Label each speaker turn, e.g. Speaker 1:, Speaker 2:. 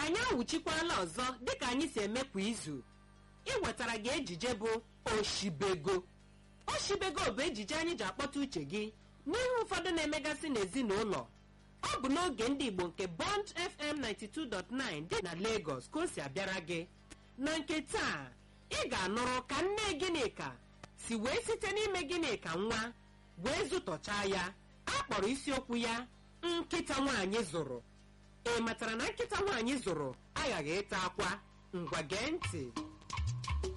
Speaker 1: anyị awụchikwala ọzọ dịka anyị si eme kwa izu iwetara gị ejije bụ oshibego oshibego bụ ejije anyị ji akpọta uche gị n'ihe ụfọdụ na-emegasị n'ezinụlọ ọ bụ n'oge ndị igbo nke bond fm 92.9 dị na lagos ka o si abịara gị na nke taa ị ga-anụrụ ka nne gịnịka si wee site n'ime gịnịka nwa wee zụtọchaa ya a kpọrọ isiokwu ya nkịta nwaanyị zụrụ ị matara na nkịta nwaanyị zụrụ aghaghị ịta akwa ngwa gee ntị